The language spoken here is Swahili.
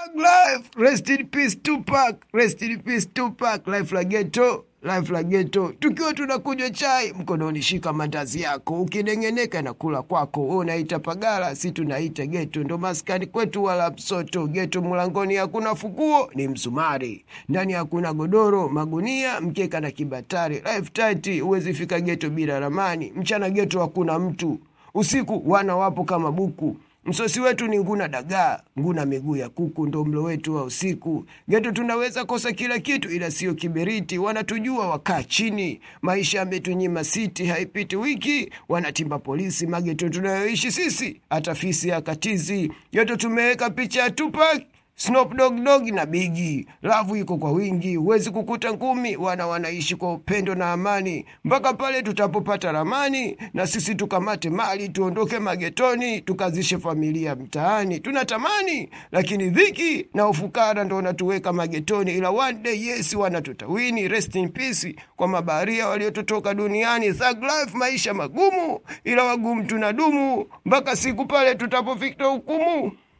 Life, rest in peace Tupac, rest in peace Tupac, life la ghetto, life la ghetto. Tukiwa tunakunywa chai, mkononi shika mandazi yako, ukinengeneka na kula kwako. Wewe unaita pagala, si tunaita ghetto. Ndo maskani kwetu wala msoto. Ghetto mlangoni hakuna fukuo, ni msumari. Ndani hakuna godoro, magunia, mkeka na kibatari. Life tight, huwezi fika ghetto bila ramani. Mchana ghetto hakuna mtu. Usiku wana wapo kama buku. Msosi wetu ni nguna dagaa, nguna miguu ya kuku, ndo mlo wetu wa usiku. Geto tunaweza kosa kila kitu, ila sio kiberiti. Wanatujua wakaa chini, maisha yametunyima siti, haipiti wiki wanatimba polisi. Mageto tunayoishi sisi, hata fisi akatizi. Geto tumeweka picha ya Tupac Snoop Dogg Dogg na Biggie. Lavu iko kwa wingi, huwezi kukuta ngumi. Wana wanaishi kwa upendo na amani mpaka pale tutapopata ramani, na sisi tukamate mali, tuondoke magetoni, tukazishe familia mtaani. Tunatamani, lakini dhiki na ufukara ndo wanatuweka magetoni, ila one day yes, wanatutawini. Rest in peace kwa mabaharia waliototoka duniani. Thug life, maisha magumu, ila wagumu tunadumu mpaka siku pale tutapofika hukumu.